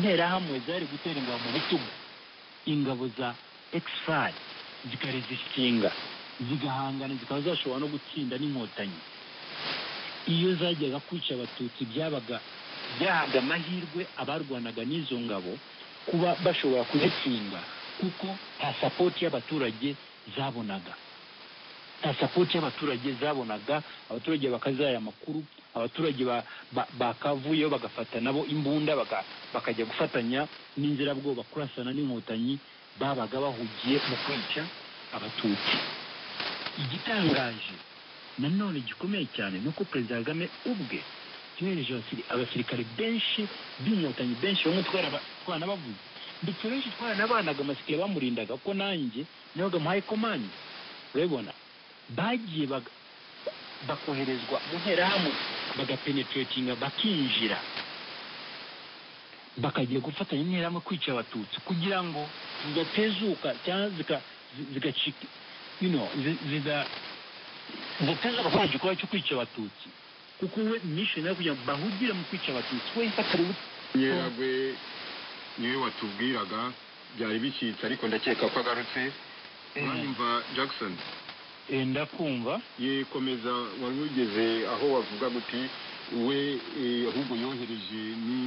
interahamwe zari gutera ingabo mu bitugu ingabo za ekisari zikazishinga zigahangana zikaba zashobora no gutsinda n'inkotanyi iyo zajyaga kwica abatutsi byabaga byahabwa amahirwe abarwanaga n'izo ngabo kuba bashobora kuzitsinda kuko nta sapoti y'abaturage zabonaga nta sapoti y'abaturage zabonaga abaturage bakazaya amakuru abaturage bakavuyeho bagafata nabo imbunda bakajya gufatanya n'inzirabwoba kurasana n'inkotanyi babaga bahugiye mu kwica abatutsi igitangaje nanone gikomeye cyane ni uko perezida kagame ubwe yohereje abasirikare benshi b'inkotanyi benshi bamwe twanabavuze ndetse benshi twaranabanaga amasike bamurindaga ko nanjye nabaga muhaye komande urabibona bagiye bakoherezwa mu nterahamwe bagapeneturetinga bakinjira bakagiye gufatanya interahamwe kwica abatutsi kugira ngo zidatezuka cyangwa zigacika zidateza gukora igikorwa cyo kwica abatutsi kuko we mishoni yo kugira ngo bahugire mu kwica abatutsi we atari yego niwe watubwiraga byari bicitse ariko ndakeka ko agarutse mwanyumva jackson ndakumva yekomeza wari ugeze aho wavuga guti we ahubwo yohereje ni